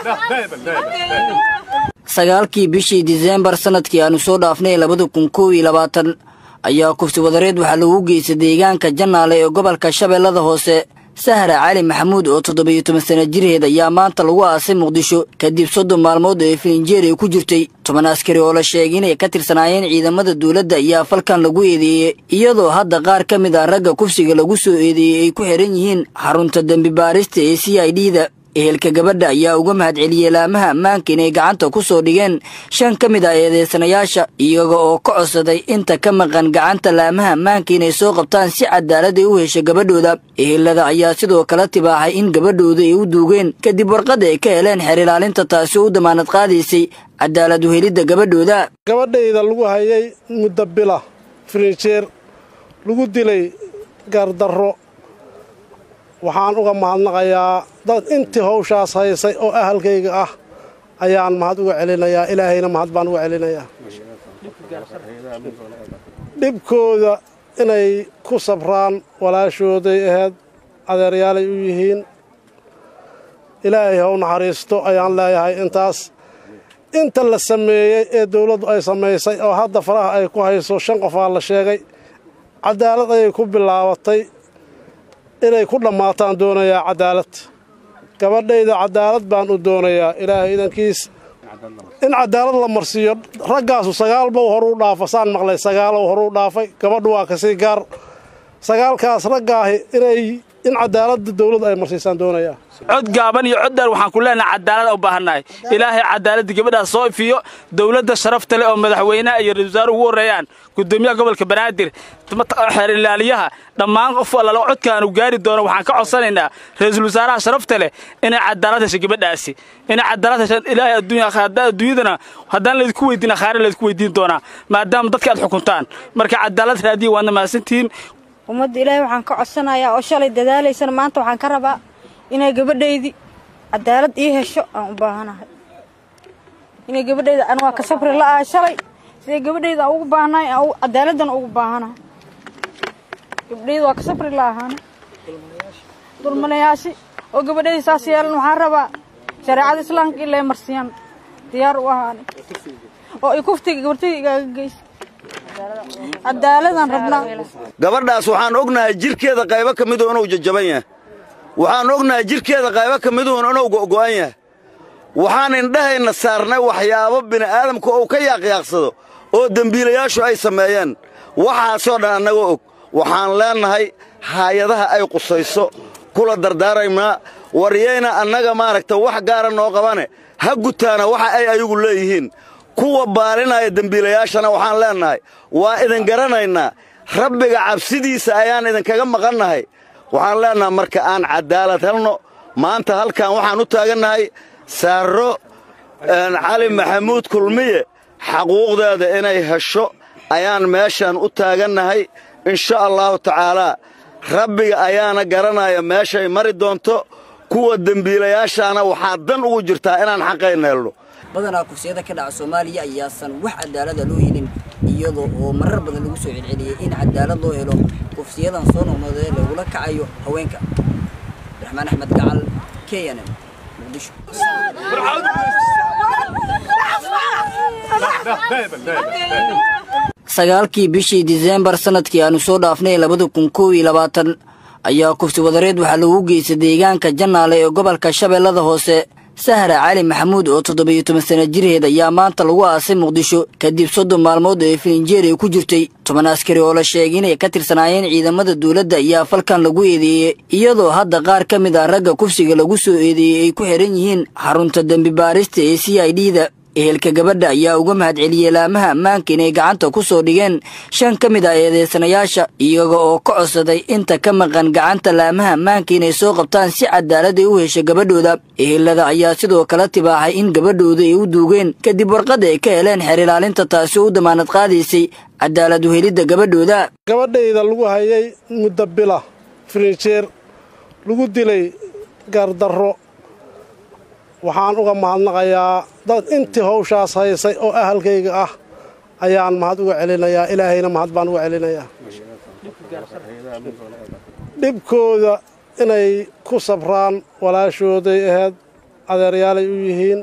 sagaalkii bishii diseembar sanadkii aanu soo dhaafnay labada kun kow iyo labaatan ayaa kufsi wadareed waxaa lagu geystay deegaanka jannaale ee gobolka shabeellada hoose sahra cali maxamuud oo toddobiyo toban sana jirheed ayaa maanta lagu aasay muqdisho kadib soddon maalmood oo filinjeer ay ku jirtay toban askari oo la sheegay inay ka tirsanaayeen ciidamada dowladda ayaa falkan lagu eedeeyey iyadoo hadda qaar ka mid ah ragga kufsiga lagu soo eedeeyey ay ku xihan yihiin xarunta dembi baarista ee c i d da ehelka gabadha ayaa uga mahadceliyey laamaha ammaanka inay gacanta ku soo dhigeen shan ka mid ah eedeysanayaasha iyaga oo ka codsaday inta ka maqan gacanta laamaha ammaanka inay soo qabtaan si cadaalad ay u hesho gabadhooda ehelada ayaa sidoo kale tibaaxay in gabadhooda ay u duugeen kadib warqad ay ka heleen xeer ilaalinta taasi u damaanad qaadaysay cadaalad uhelidda gabadhooda gabadhayda lagu hayay muddo bila firinjeer lagu dilay gaardarro waxaan uga mahadnaqayaa dad intii hawshaas haysay oo ahalkayga ah ayaan mahad uga celinayaa ilaahayna mahad baan uga celinayaa dhibkooda inay ku sabraan walaashooday ahayd adeeryaalay u yihiin ilaahay ha u naxariisto ayaan leeyahay intaas inta la sameeyey ee dawladdu ay samaysay oo hadda faraha ay ku hayso shan qofaa la sheegay cadaalad ayay ku bilaabatay inay ku dhammaataan doonayaa cadaalad gabadhayda cadaalad baan u doonayaa ilaahay idankiis in cadaalad la marsiiyo raggaasu sagaalbow horuu dhaafa saan maqlay sagaalow horuu dhaafay gabadhu waa kasii gaar sagaalkaas raggaahi inay in cadaaladda dawladdu ay marsiisaan doonayaa cod gaaban iyo cod dheer waxaan ku leenahay cadaalad u baahannahay ilaahay cadaaladda gabadhaas soo ifiyo dowladda sharafta leh oo madaxweynaha iyo ra-isul wasaare ugu horreeyaan gudoomiyaha gobolka banaadir xeer ilaaliyaha dhammaan qof allala codkaanu gaari doono waxaan ka codsanaynaa ra-iisul wasaaraha sharafta leh inay cadaalad hesho gabadhaasi inay cadaalad heshaan ilaahay adduunyadana haddaan laydinku weydiin akhaare laydinku weydiin doonaa maadaama dadka aad xukuntaan marka cadaalad raadiya waadna mahadsantihiin ummadda ilaahay waxaan ka codsanayaa oo shalay dadaalaysana maanta waxaan ka rabaa inay gabadhaydii cadaalad ii hesho aan u baahanahay inay gabadhayda an waa ka sabri la'ahay shalay siday gabadhayda aan ugu baahanahay aan cadaaladdan ugu baahanahay gabadhayda waa ka sabri la'ahaana dulmanayaasi oo gabadhayda saas yeelan waxaan rabaa shareecada islaamka ilaa marsiyaan diyaar u ahaani oo i kuftiga gabartayda igaaga geysa cadaaladaan rabnaa gabadhaas waxaan ognahay jirkeeda qaybo ka midu inuu jajaban yahay waxaan ognahay jirkeeda qaybo ka miduun inuu go'go'an yahay waxaan indhahayna saarnay waxyaabo bini'aadamku uu ka yaaqyaaqsado oo dembiilayaashu ay sameeyeen waxaasoo dhan annagoo og waxaan leennahay haayadaha ay qusayso kula dardaaraynaa waryayna annaga maaragta wax gaara noo qabane ha gutaana waxa ay ayagu leeyihiin kuwa baalinaya dembiilayaashana waxaan leennahay waa idin garanaynaa rabbiga cabsidiisa ayaan idinkaga maqannahay waxaan leennahay marka aan cadaalad helno maanta halkan waxaan u taagannahay saarro cali maxamuud kulmiye xaquuqdeeda inay hesho ayaan meeshaan u taagannahay insha allahu tacaalaa rabbiga ayaana garanaya meeshay mari doonto kuwa dembiilayaashaana waxaa dan ugu jirtaa inaan xaqayna helno badanaa kufsiyada ka dhaca soomaaliya ayaasan wax cadaalada loo helin iyadoo oo marar badan lagu soo celceliyey in cadaalad loo helo kufsiyadan soo noqnoodee lagula kacayo haweenka abdiraxmaan axmed gacal k n m muqdisho sagaalkii bishii diseembar sanadkii aanu soo dhaafnay labada kun kow iyo labaatan ayaa kufsi wadareed waxaa lagu geystay deegaanka jannaale ee gobolka shabeellada hoose sahra cali maxamuud oo toddobiyo toban sana jirheed ayaa maanta lagu aasay muqdisho kadib soddon maalmood oo filinjeer ay ku jirtay toban askari oo la sheegay inay ka tirsanaayeen ciidamada dowladda ayaa falkan lagu eedeeyey iyadoo hadda qaar ka mid ah ragga kufsiga lagu soo eedeeyey ay ku xihan yihiin xarunta dembi baarista ee c i d da ehelka gabadha ayaa uga mahadceliyey laamaha ammaanka inay gacanta ku soo dhigeen shan ka mid ah eedeysanayaasha iyaga oo ka codsaday inta ka maqan gacanta laamaha ammaanka inay soo qabtaan si cadaalad ay u hesho gabadhooda ehelada ayaa sidoo kale tibaaxay in gabadhooda ay u duugeen kadib warqad ay ka heleen xeer ilaalinta taasi u damaanad qaadaysay cadaalad uhelidda gabadhooda gabadhayda lagu hayay muddo bila firinjeer lagu dilay gaardarro waxaan uga mahadnaqayaa dad intii hawshaas haysay oo ahalkayga ah ayaan mahad uga celinayaa ilaahayna mahad baan uga celinayaa dhibkooda inay ku sabraan walaashooday ahayd adeeryaalay u yihiin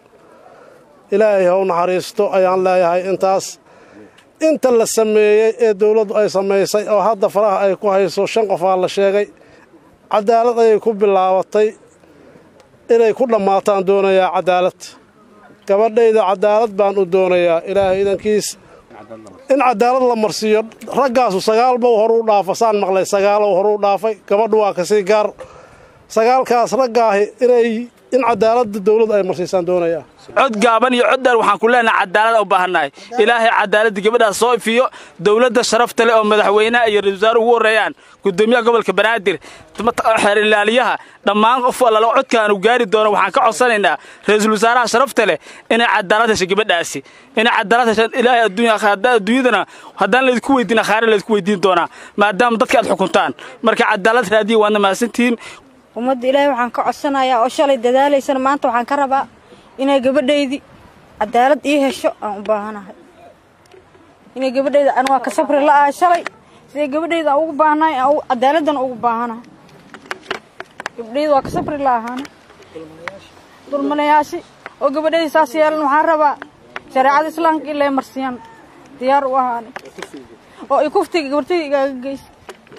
ilaahay ha u naxariisto ayaan leeyahay intaas inta la sameeyey ee dowladdu ay samaysay oo hadda faraha ay ku hayso shan qofaa la sheegay cadaalad ayay ku bilaabatay inay ku dhammaataan doonayaa cadaalad gabadhayda cadaalad baan u doonayaa ilaahay idankiis in cadaalad la marsiiyo raggaasu sagaalbow horuu dhaafa saan maqlay sagaalow horuu dhaafay gabadhu waa kasii gaar sagaalkaas raggaahi inay in cadaaladda dowladdu ay marsiisaan doonayaa cod gaaban iyo cod dheer waxaan ku leenahay cadaalad u baahannahay ilaahay cadaaladda gabadhaas soo ifiyo dowladda sharafta leh oo madaxweynaha iyo ra-isul wasaare ugu horreeyaan gudoomiyaha gobolka banaadir xeer ilaaliyaha dhammaan qof allala codkaanu gaari doono waxaan ka codsanaynaa ra-iisul wasaaraha sharafta leh inay cadaalad hesho gabadhaasi inay cadaalad heshaan ilaahay adduunyadana haddaan laydinku weydiin akhaare laydinku weydiin doonaa maadaama dadka aad xukuntaan marka cadaalad raadiya waadna mahadsantihiin ummadda ilaahay waxaan ka codsanayaa oo shalay dadaalaysana maanta waxaan ka rabaa inay gabadhaydii cadaalad ii hesho aan u baahanahay inay gabadhayda an waa ka sabri la'ahay shalay siday gabadhayda aan ugu baahnahay aan cadaaladdan ugu baahanahay gabadhayda waa ka sabri la'ahaana dulmanayaasi oo gabadhayda saas yeelan waxaan rabaa shareecada islaamka ilaa marsiyaan diyaar u ahaani oo i kuftiga gabartayda igaaga geysa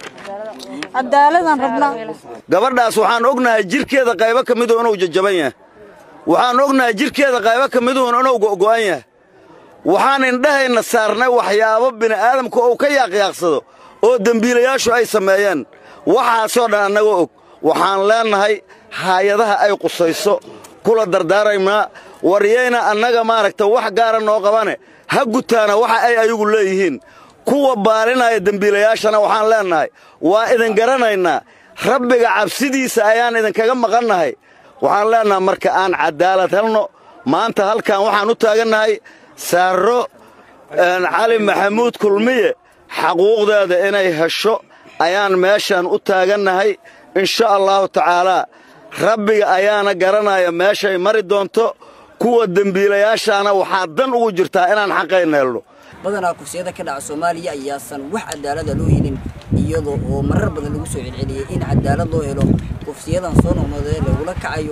cadaaladaan rabnaa gabadhaas waxaan ognahay jirkeeda qaybo ka miduhu inuu jajaban yahay waxaan ognahay jirkeeda qaybo ka miduhun inuu go'go'an yahay waxaan indhahayna saarnay waxyaabo bini'aadamka uu ka yaaqyaaqsado oo dembiilayaashu ay sameeyeen waxaasoo dhan annagoo og waxaan leennahay haayadaha ay qusayso kula dardaaraynaa waryayna annaga maaragta wax gaara noo qabane ha gutaana waxa ay ayagu leeyihiin kuwa baalinaya dembiilayaashana waxaan leennahay waa idin garanaynaa rabbiga cabsidiisa ayaan idinkaga maqannahay waxaan leennahay marka aan cadaalad helno maanta halkan waxaan u taagannahay saarro cali maxamuud kulmiye xaquuqdeeda inay hesho ayaan meeshaan u taagannahay insha allahu tacaalaa rabbiga ayaana garanaya meeshay mari doonto kuwa dembiilayaashaana waxaa dan ugu jirtaa inaan xaqayna helno badanaa kursiyada ka dhaca soomaaliya ayaasan wax cadaalada loo helin iyadoo oo marar badan lagu soo celceliyey in cadaalad loo helo kufsiyadan soo noqnoodee lagula kacayo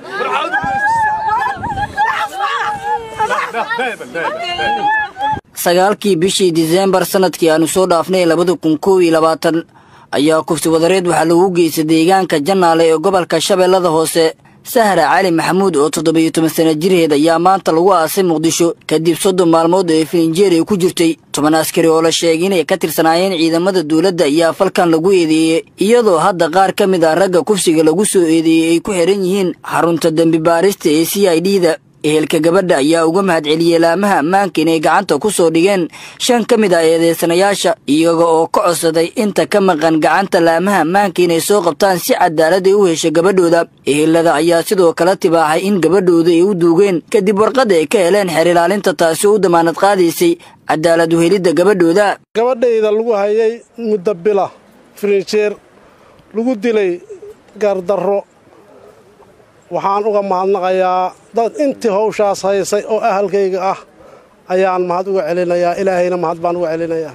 sagaalkii bishii diseembar sanadkii aanu soo dhaafnay labada kun koob iyo labaatan ayaa kufsi wadareed waxaa lagu geystay deegaanka jannaale ee gobolka shabeellada hoose sahra cali maxamuud oo toddobiyo toban sana jirheed ayaa maanta lagu aasay muqdisho kadib soddon maalmood oo filinjeer ay ku jirtay toban askari oo la sheegay inay ka tirsanaayeen ciidamada dowladda ayaa falkan lagu eedeeyey iyadoo hadda qaar ka mid ah ragga kufsiga lagu soo eedeeyey ay ku xidhan yihiin xarunta dembi baarista ee c i d da ehelka gabadha ayaa uga mahad celiyey laamaha ammaanka inay gacanta ku soo dhigeen shan ka mid ah eedeysanayaasha iyaga oo ka codsaday inta ka maqan gacanta laamaha ammaanka inay soo qabtaan si cadaalad ay u hesho gabadhooda ehelada ayaa sidoo kale tibaaxay in gabadhooda ay u duugeen kadib warqadda ay ka heleen xeer ilaalinta taasi oo u damaanad qaadaysay cadaalad uhelidda gabadhooda gabadhayda lagu hayay muddo bila firinjeer lagu dilay gaardarro waxaan uga mahadnaqayaa dad intii hawshaas haysay oo ahalkayga ah ayaan mahad uga celinayaa ilaahayna mahad baan uga celinayaa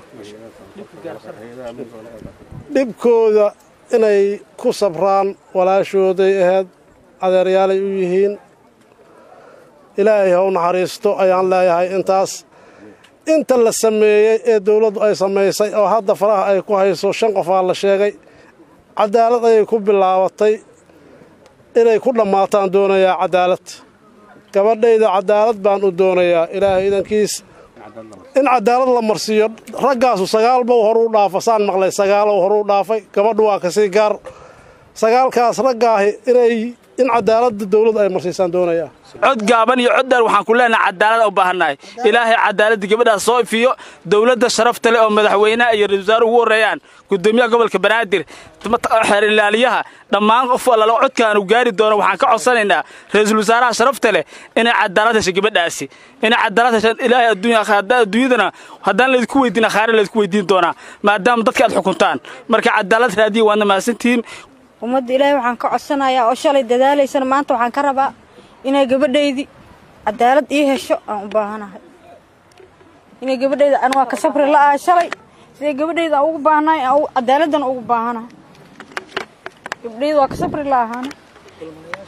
dhibkooda inay ku sabraan walaashooday ahayd adeeryaalay u yihiin ilaahay ha u naxariisto ayaan leeyahay intaas inta la sameeyey ee dowladdu ay samaysay oo hadda faraha ay ku hayso shan qofaa la sheegay cadaalad ayay ku bilaabatay inay ku dhammaataan doonayaa cadaalad gabadhayda cadaalad baan u doonayaa ilaahay idankiis in cadaalad la marsiiyo raggaasu sagaalbow horuu dhaafa saan maqlay sagaalow horuu dhaafay gabadhu waa kasii gaar sagaalkaas raggaahi inay in cadaaladda dowladdu ay marsiisaan doonayaa cod gaaban iyo cod dheer waxaan ku leenahay cadaalad u baahannahay ilaahay cadaaladda gabadhaas soo ifiyo dowladda sharafta leh oo madaxweynaha iyo ra-isul wasaare ugu horreeyaan gudoomiyaha gobolka banaadir xeer ilaaliyaha dhammaan qof allala codkaanu gaari doono waxaan ka codsanaynaa ra-iisul wasaaraha sharafta leh inay cadaalad hesho gabadhaasi inay cadaalad heshaan ilaahay adduunyadana haddaan laydinku weydiin akhaare laydinku weydiin doonaa maadaama dadka aad xukuntaan marka cadaalad raadiya waadna mahadsantihiin ummadda ilaahay waxaan ka codsanayaa oo shalay dadaalaysana maanta waxaan ka rabaa inay gabadhaydii cadaalad ii hesho aan u baahanahay inay gabadhayda an waa ka sabri la'ahay shalay siday gabadhayda aan ugu baahnahay aan cadaaladdan ugu baahanahay gabadhayda waa ka sabri la'ahaana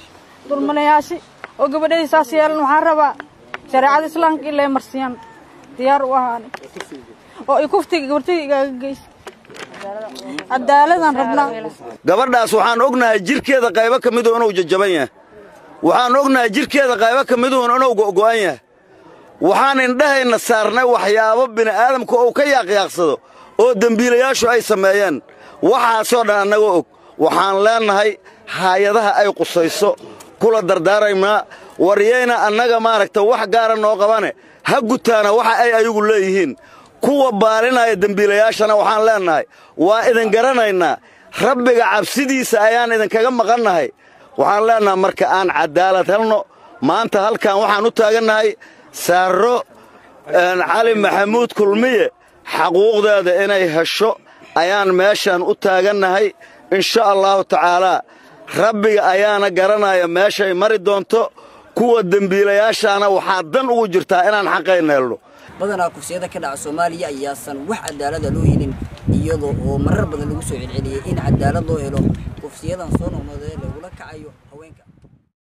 dulmanayaasi oo gabadhayda saas yeelan waxaan rabaa shareecada islaamka in lay marsiyaan diyaar u ahaani oo i kuftiga gabartayda igaaga geysa cadaaladaan rabnaa gabadhaas waxaan ognahay jirkeeda qaybo ka miduhu inuu jajaban yahay waxaan ognahay jirkeeda qaybo ka miduhun inuu go'go'an yahay waxaan indhahayna saarnay waxyaabo bini'aadamku uu ka yaaqyaaqsado oo dembiilayaashu ay sameeyeen waxaasoo dhan annagoo og waxaan leennahay haayadaha ay qusayso kula dardaaraynaa waryayna annaga maaragta wax gaara noo qabane ha gutaana waxa ay ayagu leeyihiin kuwa baalinaya dembiilayaashana waxaan leennahay waa idin garanaynaa rabbiga cabsidiisa ayaan idinkaga maqannahay waxaan leennahay marka aan caddaalad helno maanta halkan waxaan u taagannahay saarro cali maxamuud kulmiye xaquuqdeeda inay hesho ayaan meeshaan u taagannahay insha allahu tacaalaa rabbiga ayaana garanaya meeshay mari doonto kuwa dembiilayaashaana waxaa dan ugu jirtaa inaan xaqayna helno badanaa kufsiyada ka dhaca soomaaliya ayaasan wax cadaalada loo helin iyadoo oo marar badan lagu soo celceliyey in cadaalad loo helo kufsiyadan soo noqnoodee lagula kacayo haweenka